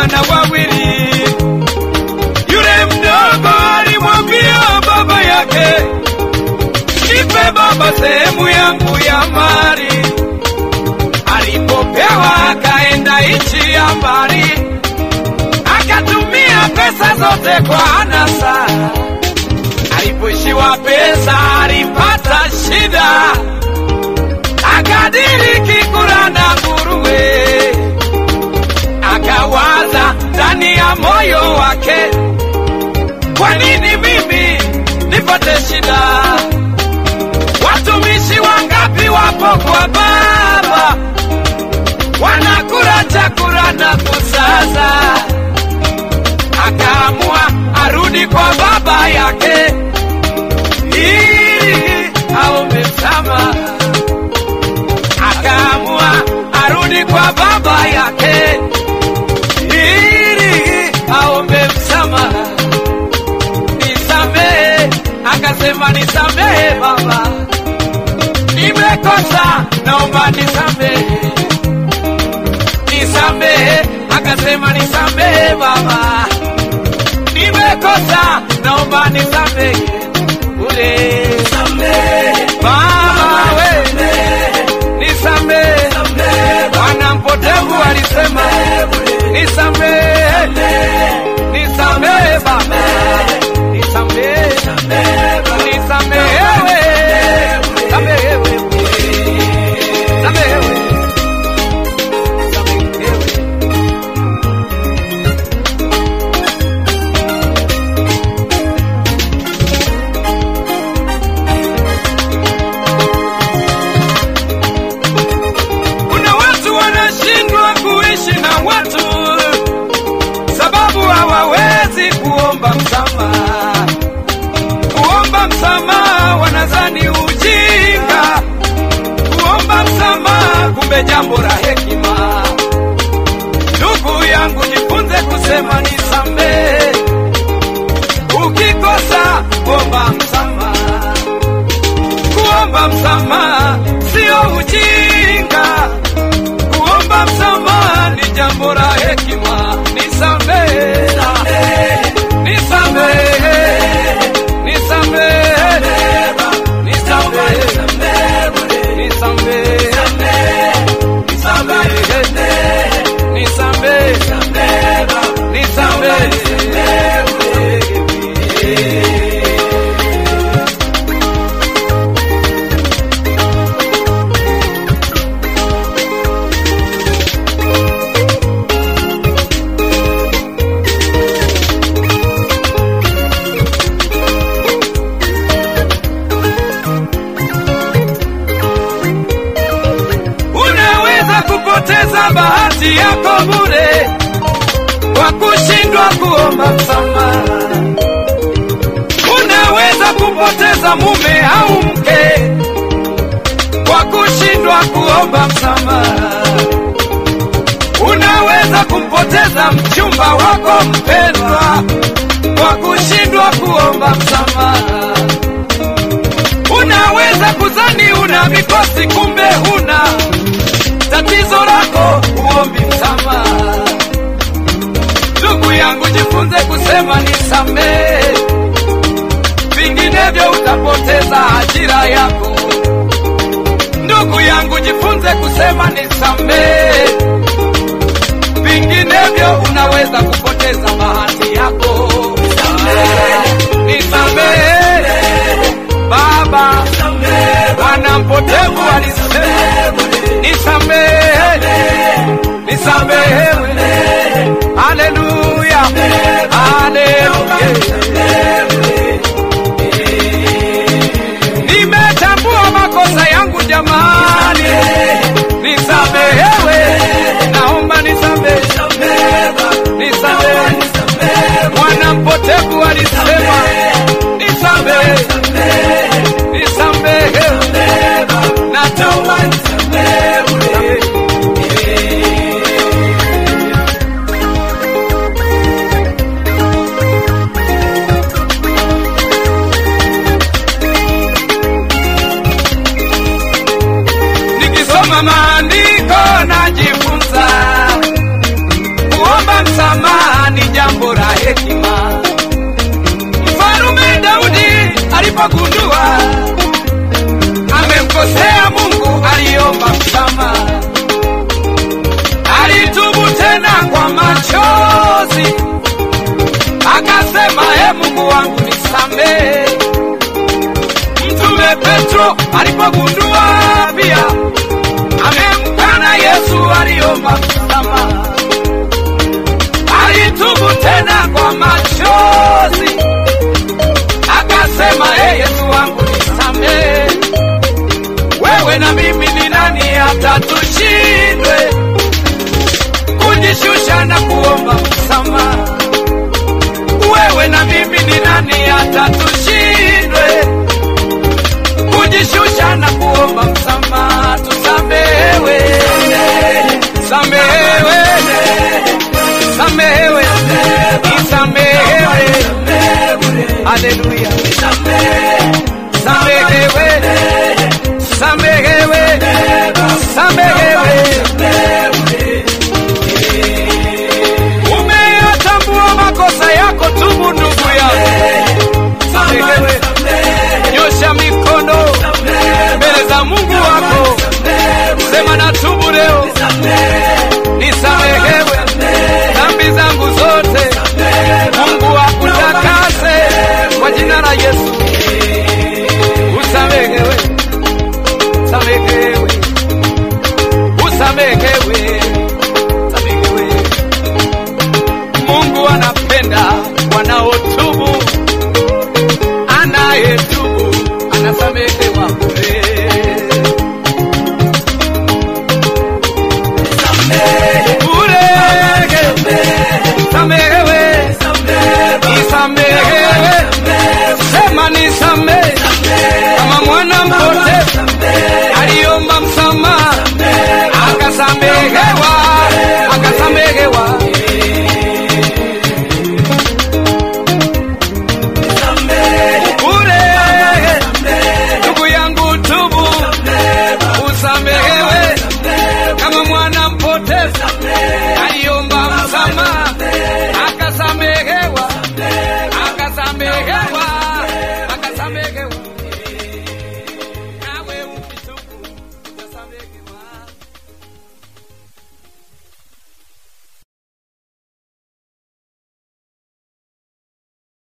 wana wawili. Yule mdogo alimwambia baba yake, nipe baba sehemu yangu ya mali. Alipopewa akaenda nchi ya mbali, akatumia pesa zote kwa anasa. Alipoishiwa pesa alipata shida, akadiriki kula na nguruwe. Akawaza ndani ya moyo wake, kwa nini mimi nipate shida? Watumishi wangapi wapo kwa baba wanakula chakula na kusaza. Akaamua arudi kwa baba yake ili aombe msamaha. Akaamua arudi kwa baba yake ili aombe msamaha. Nisamehe, akasema nisamehe baba, nimekosa, naomba nisamehe. Nisamehe, akasema nisamehe baba, nimekosa, naomba nisamehe. Ule baba we, nisamehe. Bwana mpotevu alisema nisamehe, nisamehe baba, nisamehe, nisamehewe, samehewe, samehewe, samehewe. Kuna watu wanashindwa kuishi na watu sababu hawawezi kuomba msamaha. Kuomba msamaha wanadhani ujinga, kuomba msamaha kumbe jambo la hekima. Ndugu yangu, jifunze kusema nisamehe. Ukikosa omba msamaha. Kuomba msamaha sio ujinga, kuomba msamaha ni jambo la hekima. Nisamehe, nisamehe, nisamehe, nisamehe, nisamehe, nisamehe, nisamehe, nisamehe. Unaweza kupoteza bahati yako bure kwa kushindwa kuomba msamaha. Unaweza kupoteza mume au mke kwa kushindwa kuomba msamaha. Unaweza kumpoteza mchumba wako mpendwa kwa kushindwa kuomba msamaha. Unaweza kuzani una mikosi, kumbe huna tatizo lako, uombi msamaha. Ndugu yangu, jifunze kusema nisamehe, vinginevyo utapoteza ajira yako. Ndugu yangu, jifunze kusema nisamehe, vinginevyo unaweza kupoteza bahati yako. Nisamehe Baba, Bwana mpotevu alisema nisamehe, nisamehewe. Haleluya, haleluya. Nimetambua makosa yangu jamani, nisamehewe, naomba nisamehe, nisamehe. Mwana mpotevu alisema nisamehe, nisamehe, naomba nisamehe. Nikisoma maandiko najifunza kuomba msamaha alipogundua amemkosea Mungu, aliomba msamaha, alitubu tena kwa machozi, akasema e Mungu wangu nisamehe. Mtume Petro alipogundua pia amemkana Yesu, aliomba msamaha, alitubu tena kwa machozi, akasema e Yesu wangu nisamehe. Wewe na mimi ni nani hata tushindwe kujishusha na kuomba msamaha? Wewe na mimi ni nani hata tushindwe kujishusha na kuomba msamaha? Tusamehewe, samehewe, samehewe, isamehewe. Haleluya, samehewe, samehewe, samehewe. Umeyatambua makosa yako, tubu ndugu yangu, samehewe. Nyosha mikono mbele za Mungu wako, sema na tubu leo, nisamehewe dhambi zangu zote. Mungu akutakase kwa jina la Yesu, usamehewe, samehewe, usamehewe, samehewe. Mungu anapenda wanaotubu, anayetubu anasamehewa bure. Bure, samehewe, nisamehewe, sema nisamehe, kama mwana mpotevu aliomba msamaha akasamehewa